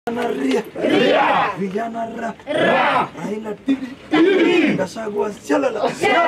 Vijana ria. Vijana ra. Raila tibi. Gachagua shalala.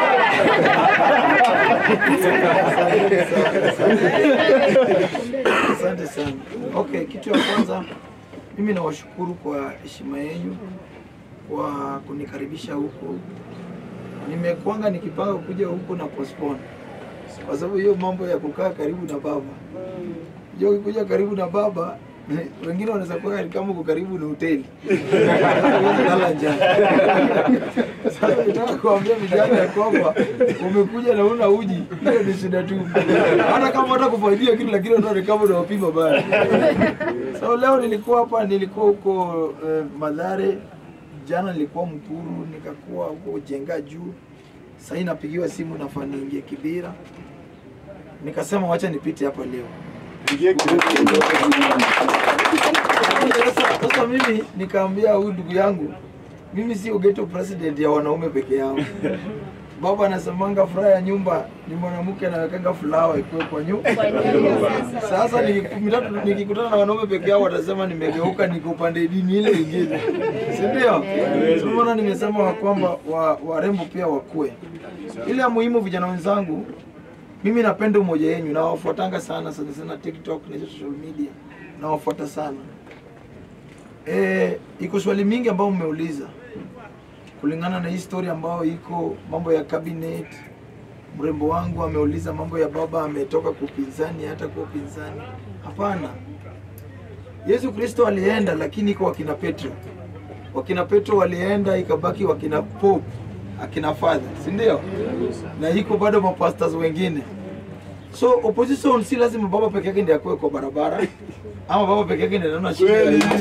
Asante sana. Okay, kitu ya kwanza mimi nawashukuru kwa heshima yenu kwa kunikaribisha huku. Nimekuanga nikipanga kuja huku na postpone kwa sababu hiyo mambo ya kukaa karibu na baba. Unajua ukikuja karibu na baba wengine wanaweza kuwa kama uko karibu na hoteli Huwezi lala njaa. Sasa nataka kuambia vijana ya kwamba umekuja na una uji, hiyo ni shida tu. Hata kama hata kufaidia kitu, lakini unaona ni kama unawapima baya. So leo nilikuwa hapa, nilikuwa huko eh, Madhare, jana nilikuwa Mkuru, nikakuwa huko Jenga juu. Sasa hii napigiwa simu nafaa niingie Kibira, nikasema wacha nipite hapa leo. Sasa sasa mimi nikaambia huyu ndugu yangu, mimi sio ghetto president ya wanaume peke yao. Baba anasemanga furaha ya nyumba ni mwanamke anawekanga fulawa ikuwe kwa nyumba. Sasa niki- mitatu nikikutana na wanaume peke yao watasema nimegeuka, niko upande dini ile ingine, si ndio? Ndio maana nimesema wa kwamba wa- warembo pia wakue. Ile ya muhimu, vijana wenzangu, mimi napenda umoja yenyu, nawafuatanga sana sana sana TikTok na hizo social media, nawafuata sana. Eh, iko swali mingi ambayo mmeuliza kulingana na hii story ambayo iko mambo ya cabinet. Mrembo wangu ameuliza mambo ya baba ametoka kwa upinzani hata kwa upinzani. Hapana, Yesu Kristo alienda, lakini iko wakina Petro. Wakina Petro walienda, ikabaki wakina Pope, akina father, si ndio? Na iko bado mapastors wengine. So opposition si lazima baba peke yake ndiye akuwe kwa barabara ama baba peke yake ndiye anaona shida. ya nchi.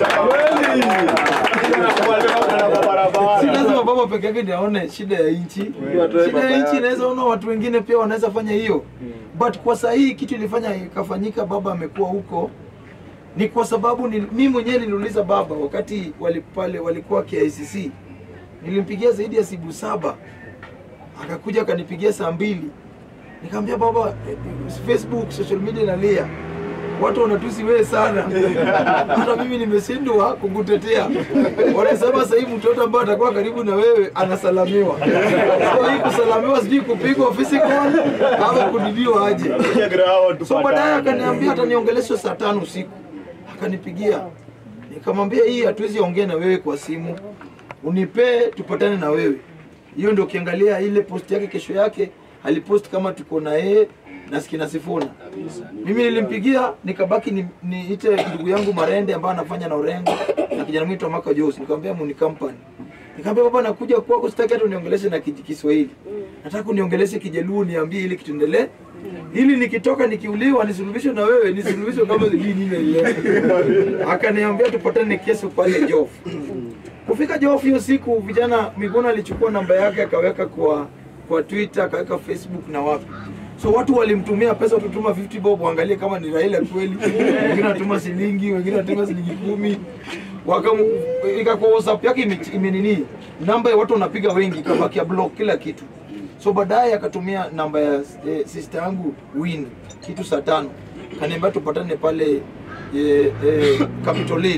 si lazima baba peke yake ndiye aone shida ya nchi. Shida ya nchi inaweza ona watu wengine pia wanaweza fanya hiyo, but kwa saa hii kitu ilifanya ikafanyika, baba amekuwa huko ni kwa sababu ni, mimi mwenyewe niliuliza baba wakati wali, pale walikuwa KICC, nilimpigia zaidi ya siku saba, akakuja akanipigia saa mbili, nikamwambia baba, eh, Facebook social media inalia watu wanatusi wewe sana, hata mimi nimeshindwa kukutetea. Wanasema sasa hivi mtoto ambaye atakuwa karibu na wewe anasalamiwa. So hii kusalamiwa sijui kupigwa physical au kudidiwa aje. So baadaye akaniambia ataniongelesha saa tano usiku, akanipigia nikamwambia, hii hatuwezi ongea na wewe kwa simu, unipee tupatane na wewe. Hiyo ndio ukiangalia ile post yake, kesho yake alipost kama tuko na yeye na Skina Sifuna. Mimi nilimpigia nikabaki ni- niite ndugu yangu Marende ambaye anafanya na Orengo na kijana mwito Maka Jose, nikamwambia Muni Company. Nikamwambia baba, nakuja kwako, sitaki hata uniongeleshe na Kij- Kiswahili, nataka uniongeleshe Kijaluo, niambie ili kituendelee ili nikitoka nikiuliwa nisuluhishwe na wewe, nisuluhishwe kama sijui nini ile. Akaniambia tupatane kesho pale Jof. Kufika Jof hiyo siku, vijana Miguna alichukua namba yake akaweka kwa kwa Twitter, akaweka Facebook na wapi. So watu walimtumia pesa, tutuma 50 bob waangalie kama ni Raila kweli. Wengine wanatuma shilingi, wengine wanatuma shilingi kumi. Wakam ikakuwa WhatsApp yake ime- imenini namba ya watu wanapiga wengi, ikabaki ya block kila kitu. So baadaye akatumia namba ya eh, sister yangu Win kitu saa tano, kaniambia tupatane pale eh, eh, Capitol Hill.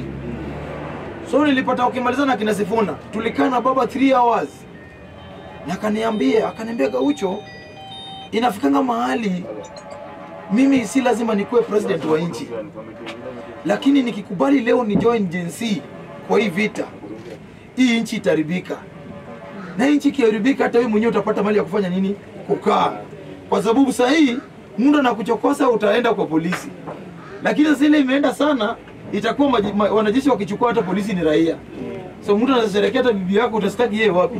So nilipata ukimalizana na kina Sifuna, tulikaa na baba 3 hours na akaniambia akaniambia Gaucho, inafikanga mahali mimi si lazima nikuwe president wa nchi, lakini nikikubali leo ni join Gen Z kwa hii vita, hii nchi itaribika, na hii nchi ikiharibika, hata wewe mwenyewe utapata mali ya kufanya nini? Kukaa, kwa sababu saa hii mtu anakuchokosa utaenda kwa polisi, lakini sasa ile imeenda sana, itakuwa maji- ma- wanajeshi wakichukua hata polisi ni raia. So mtu anasherekea hata bibi yako, utastaki yeye wapi?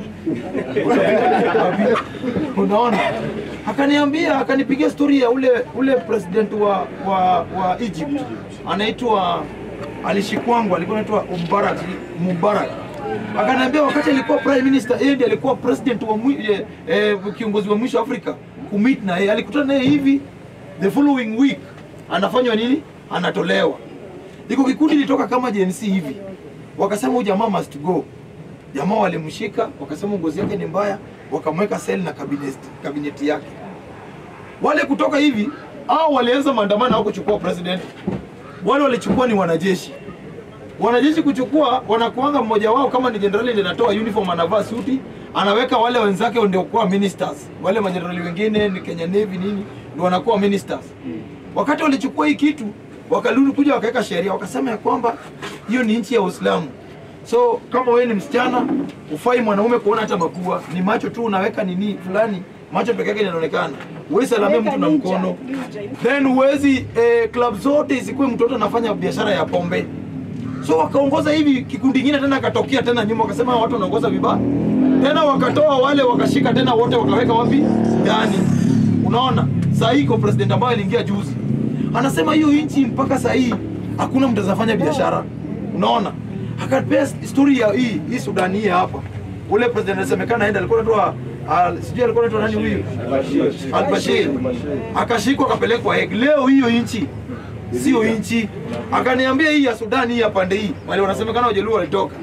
Wapi? Unaona, akaniambia akanipigia story ya ule ule president wa wa, wa Egypt anaitwa alishikwangwa, alikuwa anaitwa Mubarak Mubarak. Akaniambia wakati alikuwa prime minister, yeye ndiye alikuwa president wa mwi, eh, eh, kiongozi wa mwisho Afrika kumit na yeye, alikutana naye hivi, the following week anafanywa nini? Anatolewa. Iko kikundi litoka kama Gen Z hivi, wakasema huyu jamaa must go. Jamaa walimshika wakasema ngozi yake ni mbaya, wakamweka sel na cabinet, kabineti yake. Wale kutoka hivi au walianza maandamano au kuchukua president, wale walichukua ni wanajeshi wanajeshi kuchukua, wanakuanga mmoja wao kama ni jenerali ndiye anatoa uniform, anavaa suti, anaweka wale wenzake ndio kuwa ministers. Wale majenerali wengine ni Kenya Navy nini, ndio wanakuwa ministers. Wakati walichukua hii kitu, wakarudi kuja wakaweka sheria, wakasema ya kwamba hiyo ni nchi ya Uislamu. So kama wewe ni msichana, ufai mwanaume kuona hata mapua, ni macho tu unaweka nini fulani, macho peke yake yanaonekana. Wewe salamia mtu na mkono. Then huwezi eh, club zote isikuwe mtoto anafanya biashara ya pombe. So wakaongoza hivi, kikundi kingine tena akatokea tena nyuma, wakasema hawa watu wanaongoza vibaya. Tena wakatoa wale wakashika tena wote wakaweka wapi? Ndani. Unaona? Saa hii kwa president ambaye aliingia juzi. Anasema hiyo nchi mpaka saa hii hakuna mtu anafanya biashara. Unaona? Akapea story ya hii hii Sudani hii hapa. Ule president anasemekana aenda alikuwa anaitwa uh, sijui alikuwa anaitwa nani huyu? Al-Bashir. Akashikwa akapelekwa Hague. Leo hiyo nchi sio nchi. Akaniambia hii ya Sudan hii ya pande hii, wale wanasemekana Wajaluo walitoka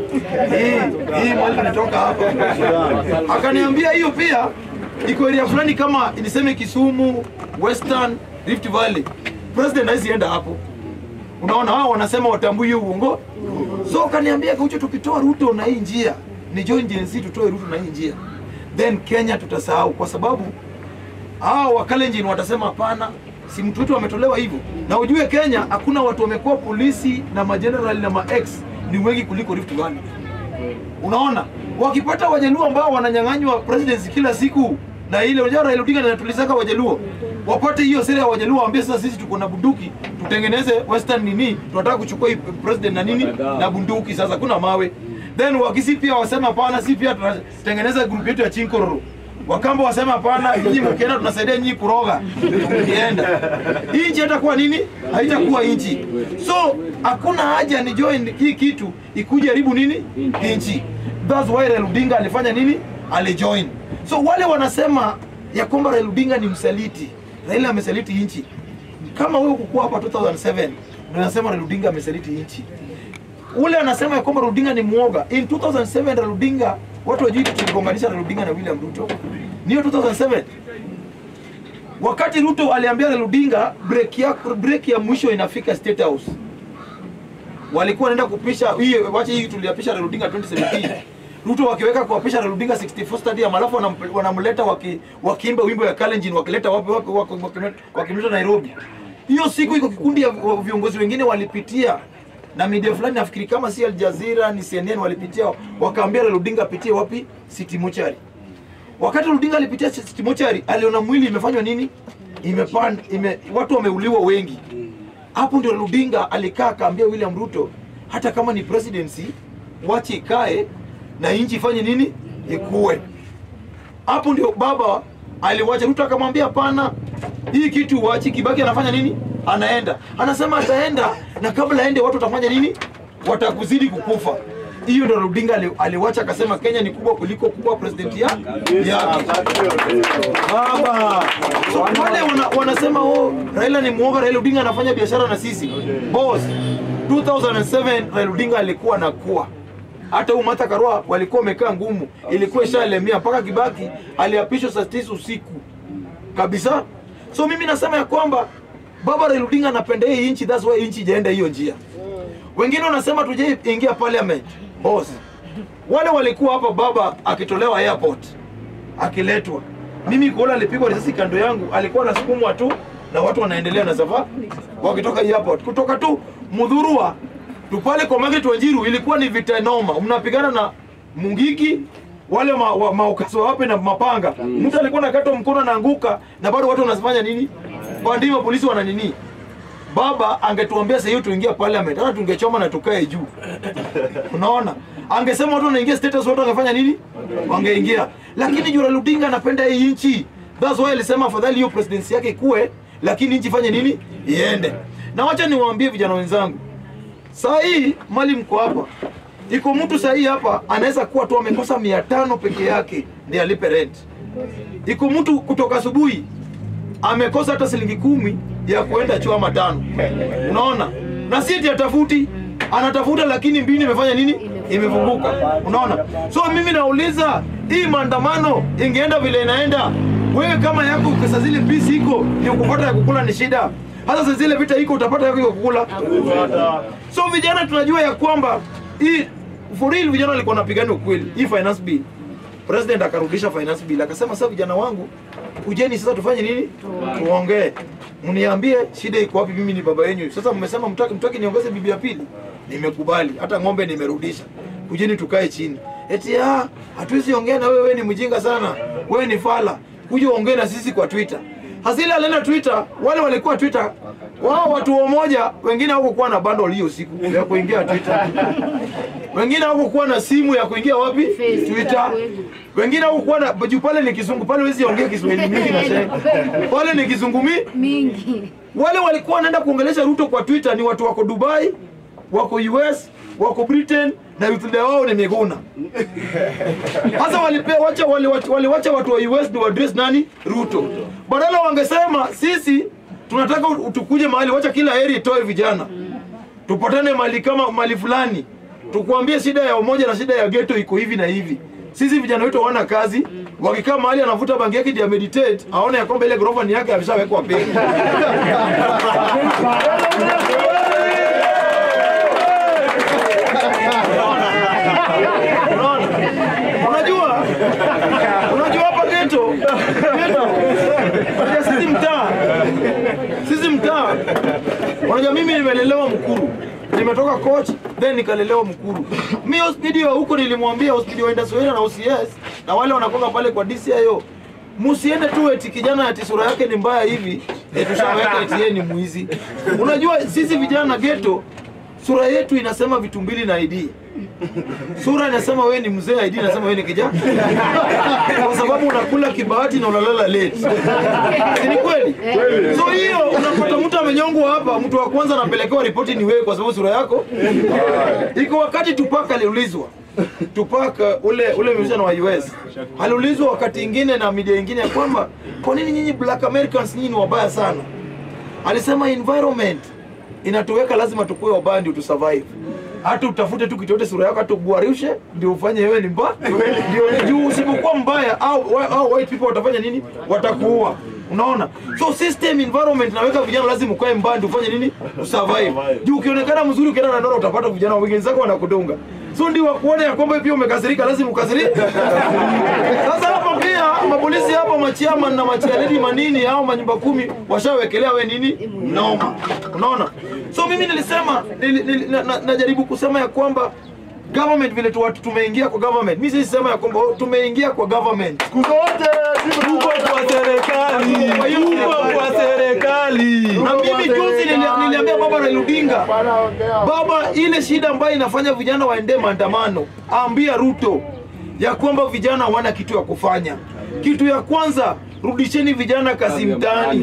hii hii mali walitoka hapa. Akaniambia hiyo pia iko area fulani kama niseme Kisumu, Western Rift Valley. President hawezi enda hapo. Unaona wao wanasema watambui hiyo uongo. So kaniambia kaucho, tukitoa Ruto na hii njia ni join Gen Z, tutoe Ruto na hii njia, then Kenya tutasahau, kwa sababu hao wakalenjin watasema hapana, si mtu wetu ametolewa hivyo. Na ujue Kenya hakuna watu wamekuwa polisi na majenerali na maex ni wengi kuliko Rift Valley. Unaona, wakipata wajaluo ambao wananyang'anywa presidency kila siku na ile unajua Raila Odinga anatulizaka wajaluo wapate hiyo sera ya wajaluo, waambie sasa sisi tuko na bunduki tutengeneze western nini, tunataka kuchukua hii president na nini na bunduki. Sasa kuna mawe, then wakisi pia wasema hapana, si pia tunatengeneza group yetu ya Chinkororo. Wakamba wasema hapana, nyinyi mkienda tunasaidia nyinyi kuroga, mkienda hii nchi hatakuwa nini, haitakuwa nchi. So hakuna haja ni join hii kitu ikuje haribu nini nchi. That's why Raila Odinga alifanya nini, alijoin. So wale wanasema ya kwamba Raila Odinga ni msaliti, Raila amesaliti nchi. Kama wewe kukua hapa 2007 ndio unasema Raila Odinga amesaliti nchi ule anasema ya kwamba Odinga ni mwoga. In 2007 Raila Odinga, watu wajui tuligonganisha Raila Odinga na William Ruto. Niyo 2007 wakati Ruto aliambia Raila Odinga break ya break ya mwisho inafika State House, walikuwa wanaenda kupisha hii, wacha hii tuliapisha Raila Odinga 2017 Ruto wakiweka kuapisha Raila Odinga 64 stadium, alafu wanam- wanamleta waki, wakiimba wimbo ya Kalenjin wakileta wapi wapi waki- waki- wakimleta Nairobi. Hiyo siku iko kikundi ya viongozi wengine walipitia na media fulani nafikiri kama si Al Jazeera ni CNN walipitia wakaambia Raila Odinga apitie wapi City Mortuary. Wakati Raila Odinga alipitia City Mortuary aliona mwili imefanywa nini? Imepanda, ime, watu wameuliwa wengi. Hapo ndio Raila Odinga alikaa akaambia William Ruto hata kama ni presidency wache ikae na nchi ifanye nini? Ikue. Hapo ndio baba aliwacha Ruto akamwambia hapana, hii kitu wachi. Kibaki anafanya nini? Anaenda anasema ataenda, na kabla aende watu watafanya nini? Watakuzidi kukufa. Hiyo ndio Odinga ali- aliwacha akasema Kenya ni kubwa kuliko kubwa president ya yake. Baba. So wale wana, wanasema oh, Raila ni muoga, Raila Odinga anafanya biashara na sisi. Boss, 2007 Raila Odinga alikuwa anakuwa hata huyu Martha Karua walikuwa wamekaa ngumu, ilikuwa ishalemea mpaka Kibaki aliapishwa saa tisa usiku kabisa. So mimi nasema ya kwamba baba Raila Odinga anapenda hii nchi, that's why nchi ijaenda hiyo njia. Wengine wanasema tuje ingia parliament. Boss, wale walikuwa hapa baba akitolewa airport akiletwa, mimi kuona alipigwa risasi kando yangu, alikuwa anasukumwa tu na watu wanaendelea na safari wakitoka airport, kutoka tu Mudhurwa tu pale kwa Market Wanjiru, ilikuwa ni vita noma, mnapigana na Mungiki wale ma, wa, maukaso wape na mapanga. Mtu alikuwa nakatwa mkono anaanguka, na bado watu wanafanya nini? Bandima polisi wana nini? Baba angetuambia sasa hiyo tuingia parliament, hata tungechoma na tukae juu. Unaona? Angesema watu wanaingia status, watu wangefanya nini? Wangeingia. Lakini Raila Odinga anapenda hii nchi. That's why alisema afadhali hiyo presidency yake ikue, lakini nchi fanye nini? Iende. Na wacha niwaambie vijana wenzangu, saa hii mali mko hapa, iko mtu saa hii hapa anaweza kuwa tu amekosa mia tano peke yake ndiye alipe rent. Iko mtu kutoka asubuhi amekosa hata shilingi kumi ya kuenda choo ama tano. Unaona, na si eti atafuti, anatafuta lakini mbini imefanya nini? Imefunguka. Unaona, so mimi nauliza hii maandamano ingeenda vile inaenda, wewe kama yako pesa zile pisi iko ni kupata ya kukula ni shida. hata sasa zile vita iko utapata yako iko kukula so vijana tunajua ya kwamba hii for real vijana walikuwa wanapigania ukweli hii finance bill president akarudisha finance bill akasema sasa vijana wangu kujeni sasa tufanye nini tuongee mniambie shida iko wapi mimi ni baba yenu sasa mmesema mtaki mtaki niongeze bibi ya pili nimekubali hata ng'ombe nimerudisha kujeni tukae chini eti ah hatuwezi ongea na wewe wewe ni mjinga sana wewe ni fala kuja ongee na sisi kwa twitter hasili alienda twitter wale walikuwa twitter wao watu wamoja wengine hawakuwa na bundle hiyo siku ya kuingia twitter wengine hawakuwa na simu ya kuingia wapi twitter wengine hawakuwa na juu pale ni kizungu pale huwezi ongea kiswahili mingi na sheng pale ni kizungumi mingi wale walikuwa wanaenda kuongelesha Ruto kwa Twitter ni watu wako Dubai, wako US, wako Britain na youth leader wao ni Miguna. Sasa walipea wacha wale waliwacha watu wa US ndio address nani? Ruto. Badala wangesema sisi tunataka u- tukuje mahali, wacha kila area itoe vijana. Tupatane mahali kama mahali fulani. Tukuambie shida ya umoja na shida ya ghetto iko hivi na hivi. Sisi vijana wetu hawana kazi, wakikaa mahali anavuta bangi yake ndio meditate, aone ya kwamba ile ghorofa ni yake ameshawekwa peke. Unaona? Unajua? Unajua hapa ghetto? Ghetto. Unajua sisi mtaa. Sisi mtaa. Unajua mimi nimelelewa Mkuru. Nimetoka coach then nikalelewa Mkuru. Mimi hospitali wa huko nilimwambia hospitali waenda Soweto na OCS na wale wanakoga pale kwa DCIO. Musiende tu eti kijana ati sura yake ni mbaya hivi, eti tushaweka eti yeye ni mwizi. Unajua sisi vijana ghetto sura yetu inasema vitu mbili na ID. Sura inasema wewe ni mzee, ID inasema wewe ni kijana. Kwa sababu unakula kibahati na unalala late. Si ni kweli? So hiyo unapata mtu amenyongwa hapa, mtu wa kwanza anapelekewa ripoti ni wewe kwa sababu sura yako. Iko wakati Tupac aliulizwa. Tupac uh, ule ule musician wa US aliulizwa wakati ingine na media ingine ya kwamba kwa nini nyinyi black Americans nyinyi ni wabaya sana? Alisema environment inatuweka lazima tukue wabaya ndio tusurvive. Hata utafute tu kitu yote sura yako hata uguarishe ndio ufanye wewe ni mbaya. Ndio juu usipokuwa mbaya au, au white people watafanya nini? Watakuua. Unaona? So system environment inaweka vijana lazima ukae mbaya ndio ufanye nini? Usurvive. Juu ukionekana mzuri ukienda na ndoro utapata vijana wengine zako wanakudunga. So ndio wakuone ya kwamba pia umekasirika lazima ukasirike. Sasa hapo pia mapolisi hapo machiama na machialedi manini au manyumba kumi washawekelea we nini noma. Unaona? So mimi nilisema nili, nili, na, na, najaribu kusema ya kwamba government vile tu watu tumeingia kwa government. Mimi sisi sema ya kwamba oh, tumeingia kwa government. Siku zote Tuko kwa serikali, Kwa hiyo- tuko kwa serikali. Na mimi juzi nili- niliambia baba Raila Odinga Baba, ile shida ambayo inafanya vijana waende maandamano, ambia Ruto ya kwamba vijana hawana kitu ya kufanya. Kitu ya kwanza, rudisheni vijana kazi mtaani.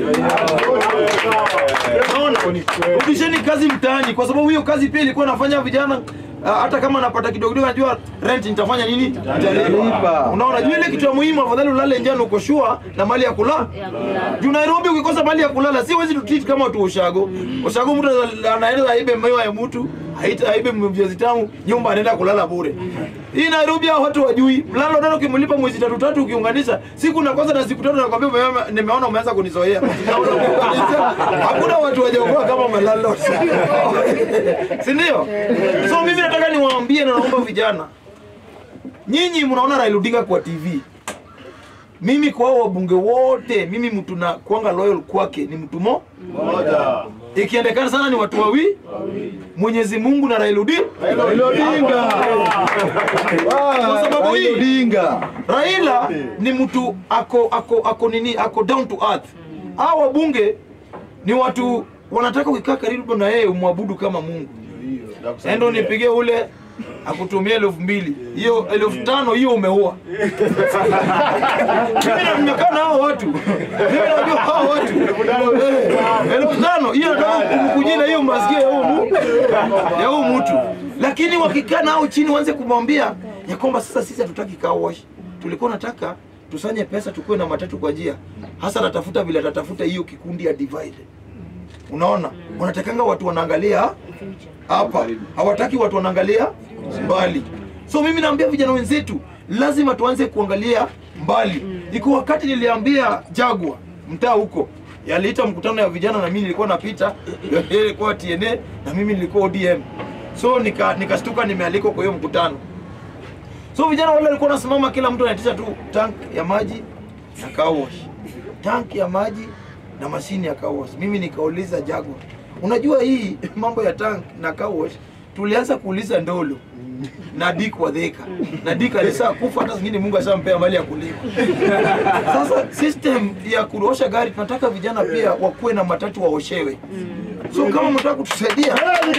Unaona? Rudisheni kazi mtaani, kwa sababu hiyo kazi pia ilikuwa inafanya vijana ah, hata kama napata kidogo kidogo, najua rent nitafanya nini, nitalipa. Unaona, jua ile kitu ya muhimu, afadhali ulale njano uko sure na mali ya kulala. Juu Nairobi ukikosa mali ya kulala, si wezi tutreat kama watu wa ushago. Ushago mtu anaweza- anaenda aibe mayo ya mtu, haita aibe viazi tamu, nyumba anaenda kulala bure. Hii Nairobi hao watu wajui. Mlalo ndio ukimlipa mwezi tatu tatu ukiunganisha, siku na kwanza na siku tatu nakwambia umeona- nimeona umeanza kunizoea. Naona ukiunganisha, Hakuna watu wajaokoa kama malalo. Si ndio? So mimi nataka niwaambie na naomba vijana. Nyinyi mnaona Raila Odinga kwa TV. Mimi kwa hao wabunge wote, mimi mtu na kuanga loyal kwake ni mtu mo moja. ikiendekana sana ni watu wawi Mwenyezi Mungu na Raila Odinga. Raila Odinga. Kwa sababu Raila hii Odinga. Raila ni mtu ako ako ako nini ako down to earth. Hao wabunge ni watu wanataka ukikaa karibu na yeye umwabudu kama Mungu. Endo nipigie ule akutumia elfu mbili hiyo elfu tano hiyo umeua. Mimi na- nimekaa na hao watu, mimi najua hao watu Eh, elfu tano hiyo nataka kumkujina hiyo masikia ya huyo mu ya huyo mtu, lakini wakikaa nao chini waanze kumwambia ya kwamba sasa sisi hatutaki car wash, tulikuwa nataka tusanye pesa tukue na matatu kwa njia, hasa natafuta vile atatafuta hiyo kikundi ya divide. Unaona, wanatakanga watu wanaangalia hapa, hawataki watu wanaangalia mbali. So mimi naambia vijana wenzetu, lazima tuanze kuangalia mbali. Iko wakati niliambia Jagwa mtaa huko yaliita mkutano ya vijana na mimi nilikuwa napita, yeye ilikuwa TNA na mimi nilikuwa ODM. So nika nikastuka nimealikwa kwa hiyo mkutano. So vijana wale walikuwa wanasimama, kila mtu anaitisha tu tank ya maji na car wash, tank ya maji na mashini ya car wash. Mimi nikauliza Jaguar, unajua hii mambo ya tank na car wash tulianza kuuliza Ndolo na Dick Wadheka na Dick alisaa kufa, hata zingine Mungu ashampea mali ya kulima. Sasa system ya kuosha gari tunataka vijana pia wakuwe na matatu waoshewe. So kama mtaka kutusaidia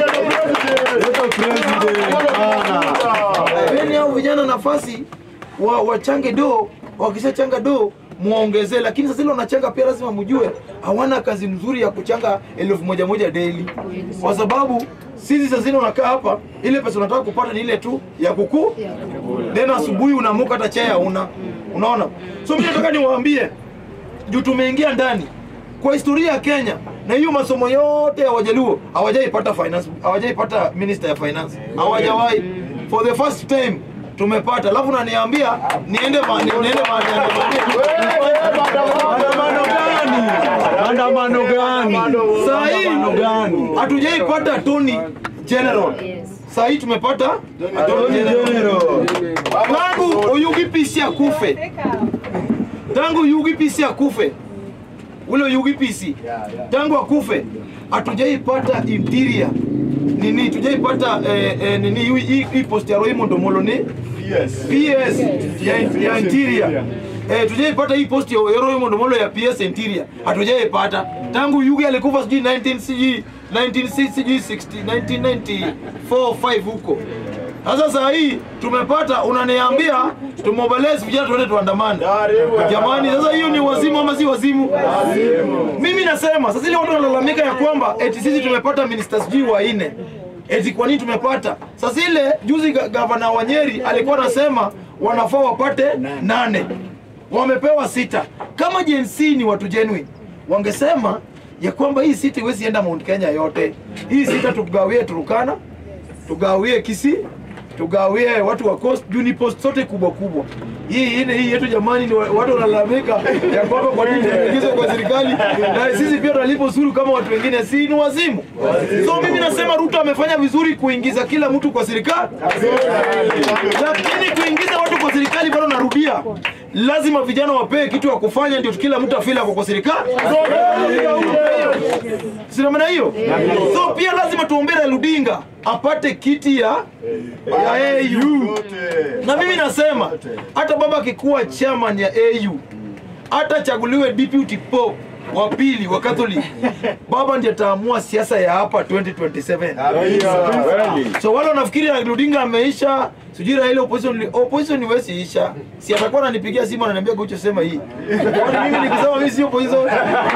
Peni hao vijana nafasi wa, wachange do, wakishachanga do muongezee, lakini sasa ile wanachanga pia lazima mjue hawana kazi mzuri ya kuchanga elfu moja moja daily, kwa sababu sisi sasa zile unakaa hapa, ile pesa unataka kupata ni ile tu ya kuku, then asubuhi unaamuka hata chai hauna, unaona. So mimi nataka niwaambie juu tumeingia ndani kwa historia ya Kenya na hiyo masomo yote ya Wajaluo hawajaipata finance, hawajaipata minister ya finance, hawajawahi. For the first time tumepata, alafu naniambia niende ma, ni- niende ma, Maandamano gani? Maandamano gani? saa hii Maandamano gani? hatujaipata Tony General. Saa hii tumepata Attorney General. Tangu UPC akufe, tangu UPC akufe, ule UPC tangu akufe hatujaipata interior nini, tujaipata eh, eh, nini hii- hii hii post ya Raymond Omolo ni PS ya, ya interior Eh, tujaipata hii post ya Raymond Omolo ya PS interior hatujaipata tangu Yugi alikufa sijui 19 sijui 1960 sijui 60 1994 5 huko. Sasa saa hii tumepata, unaniambia tumobilize vijana tuende tuandamane. Jamani, sasa hiyo ni wazimu ama si wazimu? Mimi nasema sasa, ile watu wanalalamika ya kwamba eti sisi tumepata minister sijui wa nne eti kwa nini tumepata sasa. Ile juzi ga- gavana wa Nyeri alikuwa anasema wanafaa wapate nane, wamepewa sita. Kama Gen Z ni watu genuine, wangesema ya kwamba hii sita iwezi enda Mount Kenya yote, hii sita tugawie Turukana, tugawie Kisii tugawie watu wa coast juu ni post zote kubwa kubwa. Hii ine hii yetu jamani, ni wa- watu wanalalamika ya kwamba kwa nini tunaingizwa kwa serikali na sisi pia tunalipa ushuru kama watu wengine, si ni wazimu? So mimi nasema Ruto amefanya vizuri kuingiza kila mtu kwa serikali, lakini kuingiza watu kwa serikali, bado narudia, lazima vijana wapewe kitu ya kufanya, ndio kila mtu afila kwa serikali sina maana hiyo. So pia lazima tuombee Raila Odinga apate kiti ya ya AU. Na mimi nasema hata baba akikuwa chairman ya AU, hata chaguliwe deputy pope wa pili wa Catholic, baba ndiye ataamua siasa ya hapa 2027. So wale wanafikiri Raila Odinga ameisha, sijui Raila opposition opposition iwezi isha. Si atakuwa ananipigia simu ananiambia Gaucho sema hii. Kwani mimi nikisema mimi sio opposition.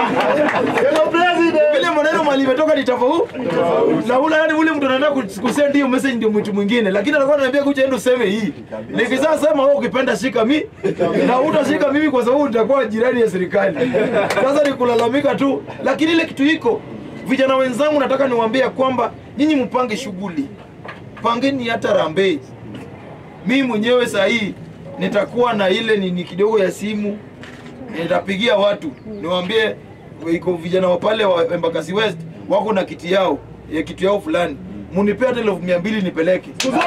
Vile maneno mali imetoka ni tofauti. Na ule yani ule mtu anataka kus- kusend hiyo message ndio mtu mwingine, lakini anakuwa ananiambia kuja endo useme hii. Nikisema sema wewe ukipenda shika mi na utashika mimi kwa sababu nitakuwa jirani ya serikali. Sasa ni kulalamika tu, lakini ile kitu iko vijana wenzangu, nataka niwaambie kwamba nyinyi mpange shughuli, pangeni hata rambe. Mimi mwenyewe saa hii nitakuwa na ile nini kidogo ya simu nitapigia watu niwaambie iko vijana wa pale wa Embakasi West wako na kiti yao ya kitu yao fulani, munipea hata elfu mia mbili nipeleke.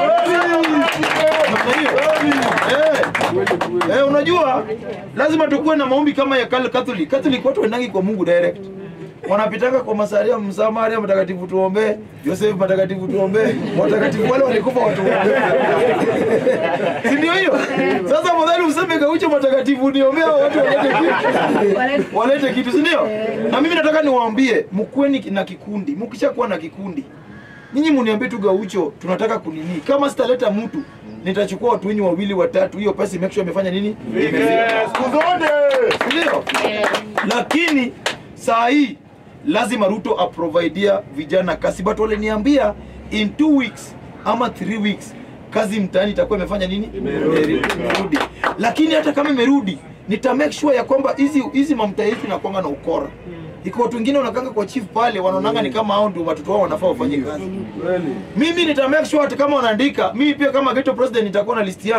Namna hiyo. Eh. Eh, unajua lazima tukuwe na maombi kama ya Kal- Catholic. Catholic watu wendangi kwa Mungu direct wanapitaka kwa Masaria, Msamaria mtakatifu tuombee, Joseph mtakatifu tuombee, watakatifu wale walikufa watuombee. si ndio hiyo? Sasa afadhali useme Gaucho mtakatifu niombee hao watu walete kitu. Walete kitu, si ndio? Na mimi nataka niwaambie mkuweni na kikundi. Mkishakuwa na kikundi, nyinyi mniambie tu Gaucho tunataka kunini. Kama sitaleta mtu nitachukua watu wenyu wawili watatu, hiyo pesa make sure imefanya nini? Imefika. Ndio. Lakini saa hii lazima Ruto aprovidea vijana kazi, but waliniambia in two weeks ama three weeks kazi mtaani itakuwa imefanya nini? Imerudi. Lakini hata kama imerudi, nita make sure ya kwamba hizi hizi mamta yetu inakuanga na ukora. Iko watu wengine wanakanga kwa chief pale wanaonanga ni kama hao ndio watoto wao wanafaa wafanye kazi. Mimi nita make sure hata kama wanaandika, mimi pia kama ghetto president nitakuwa na list yangu.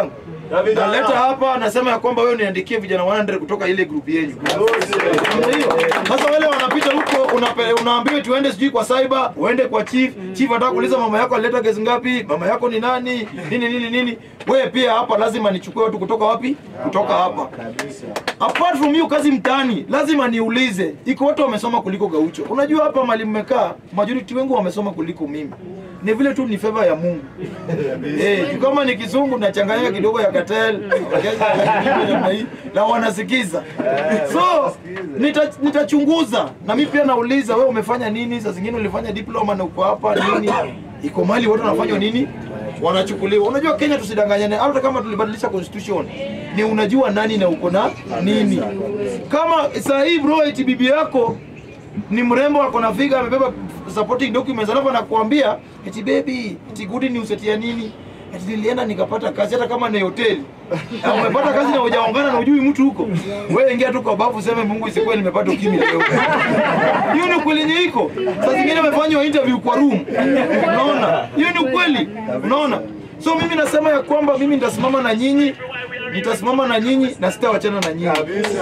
naleta hapa anasema ya kwamba wewe niandikie vijana 100 kutoka ile group yenu Namna hiyo. Sasa wale wanapita huko unape- unaambiwa tuende sijui kwa cyber, uende kwa chief. Chief anataka kuuliza mama yako alileta kesi ngapi? Mama yako ni nani? Nini nini nini? Wewe pia hapa lazima nichukue watu kutoka wapi? Kutoka hapa. Apart from hiyo kazi mtaani, lazima niulize, iko watu wamesoma kuliko Gaucho. Unajua hapa mali mmekaa, majority wengi wamesoma kuliko mimi. Ni vile tu ni favor ya Mungu. Eh, juu kama ni kizungu nachanganya kidogo ya cartel, namna hii, na wanasikiza. So nita- nitachunguza na mimi pia nauliza, wewe umefanya nini? Saa zingine ulifanya diploma na uko hapa nini? Iko mali watu wanafanya nini? Wanachukuliwa. Unajua Kenya tusidanganyane, hata kama tulibadilisha constitution, ni unajua nani na uko na nini. Kama saa hii bro, eti bibi yako ni mrembo ako na figa amebeba supporting documents alafu anakuambia eti baby eti good news eti ya nini eti nilienda nikapata kazi hata kama ni hoteli Na umepata kazi na hujaongana na ujui mtu huko wewe ingia tu kwa bafu useme Mungu isikuwe nimepata ukimya leo hiyo ni ukweli yenye iko saa zingine amefanywa interview kwa room unaona hiyo ni ukweli unaona so mimi nasema ya kwamba mimi nitasimama na nyinyi nitasimama na nyinyi na sitawachana na nyinyi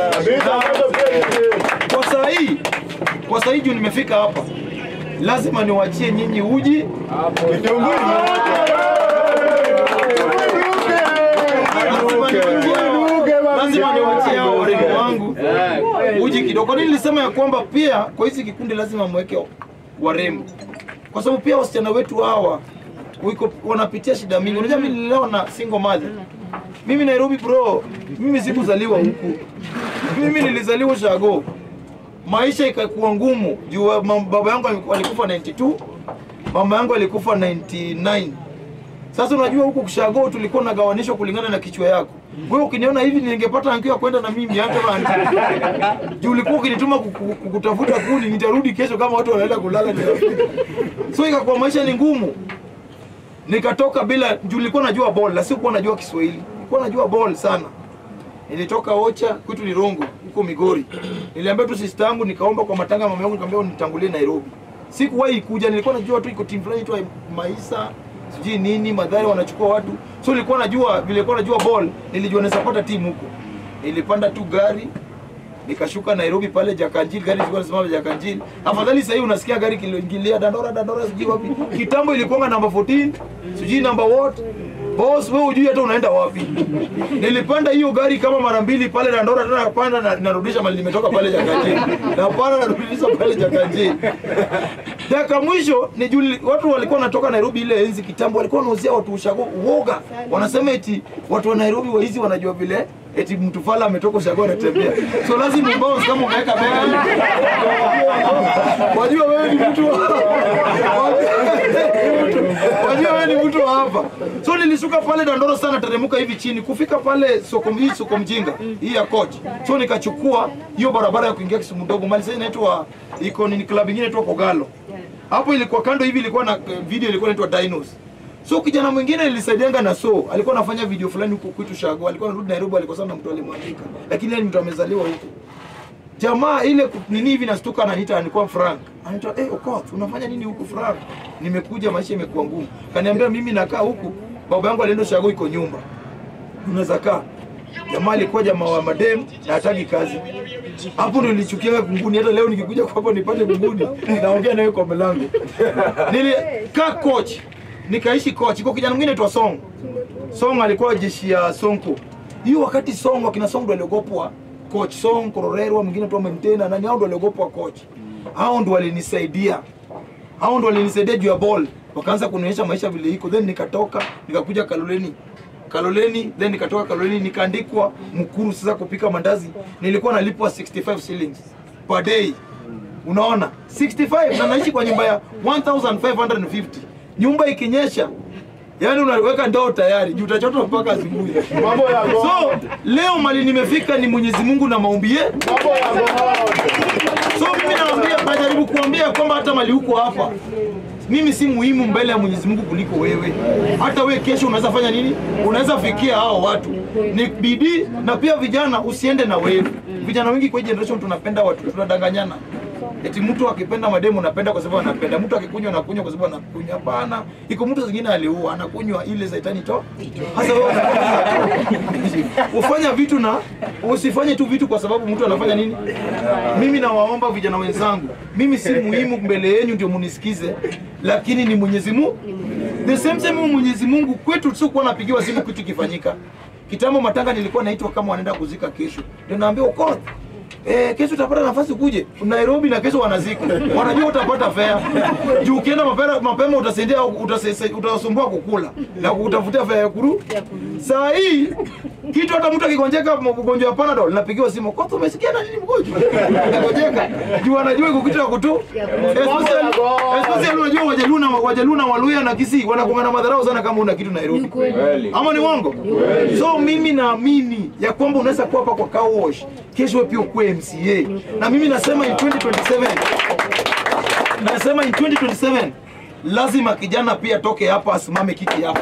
kwa saa hii kwa saa hii juu nimefika hapa lazima niwachie nyinyi uji Lazima niwachie- lazima niwachie hao warembo wangu uji kidogo Kwa nini nilisema ya kwamba pia kwa hizi kikundi lazima mweke warembo kwa sababu pia wasichana wetu hawa wiko wanapitia shida mingi unajua mimi nilileo na single mother mimi Nairobi bro mimi sikuzaliwa huku mimi nilizaliwa Shago maisha ikakuwa ngumu juu wa- mam- baba yangu aliku- alikufa 92 mama yangu alikufa 99 sasa unajua huku kushago tulikuwa nagawanishwa kulingana na kichwa yako wewe ukiniona hivi ningepata ankio ya kwenda na mimi hata bana juu ulikuwa ukinituma kuku- kukutafuta kuni nitarudi kesho kama watu wanaenda kulala nitafika. so ikakuwa maisha ni ngumu nikatoka bila juu nilikuwa najua ball na sikuwa najua Kiswahili nilikuwa najua ball sana nilitoka Ocha kwetu Lirongo huko Migori. Niliambia tu sister yangu nikaomba kwa matanga mama yangu nikamwambia nitangulie Nairobi. Sikuwahi kuja, nilikuwa najua tu iko team fulani tu Maisa sijui nini madhari wanachukua watu. So nilikuwa najua vile nilikuwa najua ball, nilijua naweza pata timu huko. Nilipanda tu gari nikashuka Nairobi pale Jakanjil, gari zilikuwa zinasimama Jakanjil. Afadhali sasa hivi unasikia gari kiloingilia Dandora Dandora sijui wapi. Kitambo ilikuwa namba 14, sijui namba what. Boss wewe hujui hata unaenda wapi. Nilipanda hiyo gari kama mara mbili pale Dandora tena napanda na narudisha mali nimetoka pale Jakanjil. Napanda narudisha pale Jakanjil. Dakika mwisho ni juli, watu walikuwa wanatoka Nairobi ile enzi kitambo walikuwa wanauzia watu ushago uoga. Wanasema eti watu wa Nairobi wa hizi wanajua vile eti mtu fala ametoka ushago anatembea. So lazima ubounce kama umeweka bega hivi. Wajua wewe ni mtu wa Wajua wewe ni mtu wa hapa. So nilishuka pale Dandoro sana teremuka hivi chini kufika pale soko hii soko mjinga hii ya coach. So nikachukua hiyo barabara ya kuingia Kisumu ndogo mali sasa inaitwa iko ni club nyingine inaitwa Kogalo. Hapo ilikuwa kando hivi ilikuwa na eh, video ilikuwa inaitwa Dinos. So kijana mwingine nilisaidianga na so alikuwa anafanya video fulani huko kwetu Shago. Alikuwa anarudi Nairobi alikosana na mtu alimwandika. Lakini yeye ni mtu amezaliwa huko. Jamaa ile ku- nini hivi nastuka ananiita alikuwa Frank. Anaitwa eh Okoth, unafanya nini huku Frank? Nimekuja maisha imekuwa ngumu. Kaniambia mimi nakaa huku. Baba yangu alienda Shago iko nyumba. Unaweza kaa. Jamaa alikuwa jamaa wa madem na hataki kazi. Hapo ndo nilichukia kunguni. Hata leo nikikuja kwako nipate kunguni, naongea nawe kwa mlango. Nilikaa coach, nikaishi coach. Kwa kijana mwingine anaitwa Song. Song alikuwa jeshi ya Sonko. Hiyo wakati Song akina Song ndo aliogopwa coach Song, Kororerwa, mwingine tu Mentena, nani hao ndo aliogopwa coach. Hao ndo walinisaidia. Hao ndo walinisaidia juu ya ball. Wakaanza kunionyesha maisha vile iko. Then nikatoka, nikakuja Kaloleni. Kaloleni, then nikatoka Kaloleni nikaandikwa Mkuru sasa kupika mandazi. Nilikuwa nalipwa 65 shillings per day. Unaona? 65 na naishi kwa nyumba ya 1550. Nyumba ikinyesha Yaani unaweka ndoo tayari, juu utachota mpaka asubuhi. Mambo ya So, leo mali nimefika ni Mwenyezi Mungu na maombi yetu. mambo ya So mimi naambia, najaribu kuambia kwamba hata mali huko hapa mimi si muhimu mbele ya Mwenyezi Mungu kuliko wewe. Hata wewe kesho unaweza fanya nini? Unaweza fikia hao watu. Ni bidii na pia vijana, usiende na wewe. Vijana wengi kwa hii generation tunapenda watu, tunadanganyana. eti mtu akipenda mademu anapenda kwa sababu anapenda, mtu akikunywa anakunywa kwa sababu anakunywa. Hapana, iko mtu zingine aliua anakunywa ile zaitani to. Hasa wewe unakunywa. ufanya vitu na usifanye tu vitu kwa sababu mtu anafanya nini. Mimi nawaomba vijana wenzangu, mimi si muhimu mbele yenu ndio munisikize, lakini ni Mwenyezi Mungu. The same same Mwenyezi Mungu kwetu sio kuwa napigiwa simu kitu kifanyika. Kitambo matanga nilikuwa naitwa kama wanaenda kuzika kesho. Ndio naambiwa uko Eh, kesho utapata nafasi kuje Nairobi na kesho wanazika. Wanajua utapata fare. Juu ukienda mapema mapema utasendia utasese- utasumbua kukula na kutafutia fare ya kuru. Saa hii kitu hata mtu akigonjeka mgonjwa wa Panadol napigiwa simu. Kwa sababu umesikia na nini mgonjwa? Anagonjeka. Juu anajua iko kitu ya kutu. Especially especially unajua Wajaluna Wajaluna Waluya na Kisii wanakuwa na madharau sana kama una kitu Nairobi. Ama ni uongo? So mimi naamini ya kwamba unaweza kuwa hapa kwa car wash, kesho wewe pia ukuwe MCA. Na mimi nasema in 2027 nasema in 2027 lazima kijana pia toke hapa asimame kiti hapa.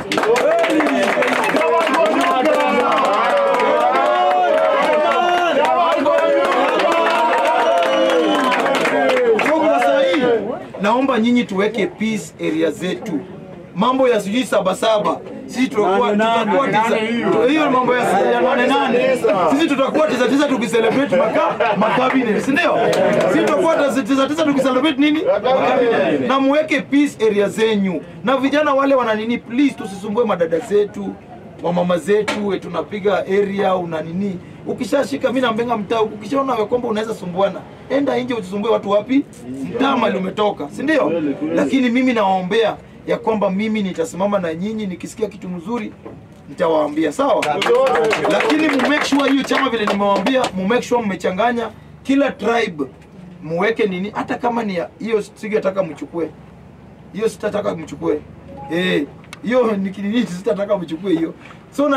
So kwa saa hii naomba nyinyi tuweke peace area zetu. Mambo ya sijui saba saba sisi tutakuwa tutakuwa tisa hiyo mambo ya ya nane nane sisi tutakuwa tisa tisa tukicelebrate maka makabine si ndio? Sisi tutakuwa tisa tisa tisa tukicelebrate nini makabine, na muweke peace area zenyu, na vijana wale wana nini, please tusisumbue madada zetu wamama zetu we tunapiga area una nini ukishashika mimi nambenga mtaa ukishaona ya kwamba unaweza sumbuana enda nje usisumbue watu wapi mtaa mali umetoka si ndio lakini mimi nawaombea ya kwamba mimi nitasimama na nyinyi nikisikia kitu mzuri nitawaambia sawa lakini mu make sure hiyo chama vile nimewaambia mu make sure mmechanganya kila tribe muweke nini hata kama ni ya- hiyo singetaka mchukue hiyo sitataka mchukue eh hiyo ni kinini sitataka mchukue hiyo so na